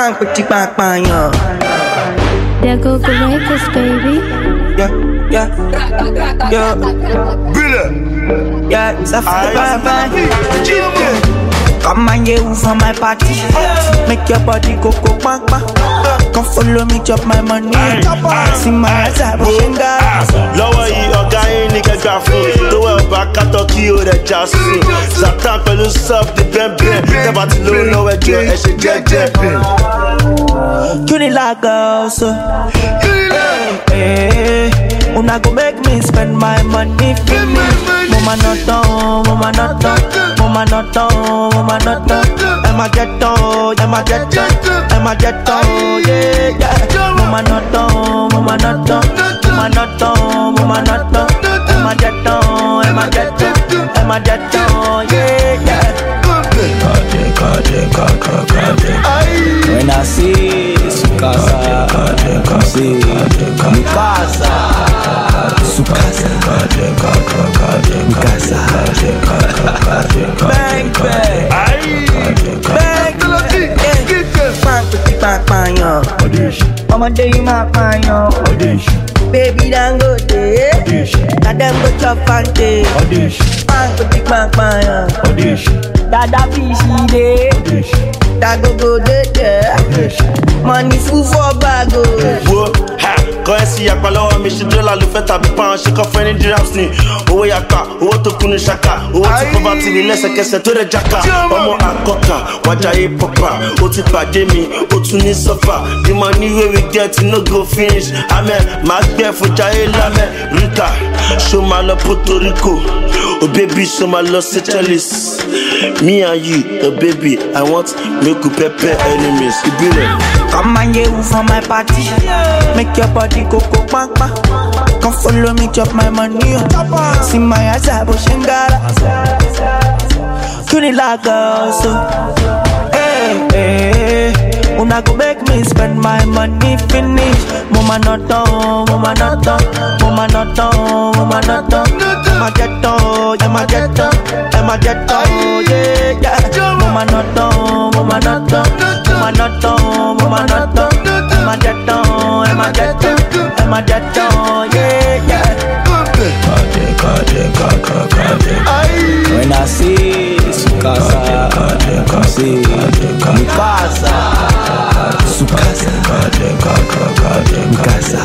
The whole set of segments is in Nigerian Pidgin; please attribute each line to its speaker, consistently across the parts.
Speaker 1: Bang, petit bang, bang, yeah.
Speaker 2: There go the records, baby.
Speaker 1: Yeah, yeah, yeah,
Speaker 3: Bile.
Speaker 1: yeah. Ça fait bang, bang. Come and get you for my party. Make your body go go bang bang. Come follow me, chop my money. See my eyes, I
Speaker 3: Wo,
Speaker 1: pushing
Speaker 3: ah, lọ́wọ́ yìí ọ̀gá yín ní kẹgbà fún tó wẹ̀ ọba kátó kí o rẹ̀ já sí Zlatan pẹ̀lú sub di bẹ́ẹ̀bẹ́ẹ̀ tẹ́bà tí ló lọ́wọ́ ẹjọ́ ẹ ṣe jẹ́jẹ́.
Speaker 1: Cutie like girl, so hey, Una go make me spend my money finish. Mama not down, mama not down, mama not down, mama not down. Emma jet down, Emma jet down, Emma jet down, yeah, yeah. Mama not down, mama not down, mama not down, mama not down. Emma jet down, Emma jet down, Emma jet down, yeah, yeah. When I see Sukasa, see Mikasa, Sukasa, Mikasa, bang bang, bang bang, bang bang bang yo. Ọmọdé yìí máa pààyàn. Baby Dangote, na dem go chop fante. Bang bang bang yo. Dada fishi dey. Dagogo dey there. Money full for bag o.
Speaker 3: wo ha kọ́ ẹ sí apá lọ́wọ́ mi ṣe dọ́là ló fẹ́ tàbí pound ṣe kọ́ fẹ́ ní dirhams ni owó yapa owó tó kún ní ṣaka owó tí poverty ní lẹ́sẹ̀kẹsẹ̀ tó rẹ̀ jaka ọmọ àkọ́kà wájàyé pọ́pà ó ti pàdé mi ó tún ní sọ́fà the money wey we get no go finish amen máa gbẹ́ fún jayé lámẹ́ ríkà ṣó máa lọ puerto rico oh baby ṣó máa lọ seychelles me and you oh baby i want make we pepper enemies ìbílẹ̀.
Speaker 1: Come and get you for my party. Make your body go go bang bang. Come follow me, chop my money. oh. See my eyes, I pushing gara. Cutie like girl, so. Hey, hey, hey. Una go make me spend my money finish. Mama not down, mama not down, mama not down, mama not down. Emma jet down, Emma jet down, Emma jet down, yeah, yeah. Mama not down, mama not down, mama not down, mama not down. Emma jet down, Emma jet down, Emma jet down, yeah, yeah. When I see Sukasa, see Mikasa, Sukasa, Mikasa,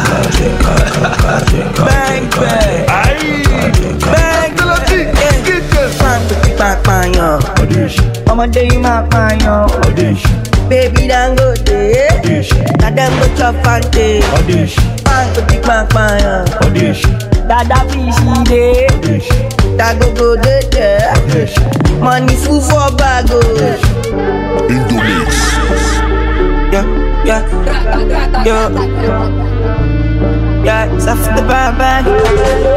Speaker 1: bang bang, bang bang, bang bang bang yo. Ọmọdé yìí máa pààyàn. Baby Dangote, na dem go chop fante. Bang bang bang yo. Dada fishi dey. Dagogo dey there. Money full for bag o.
Speaker 4: Indomix.
Speaker 1: Yeah, yeah, yeah. Yeah, it's after the bang bang.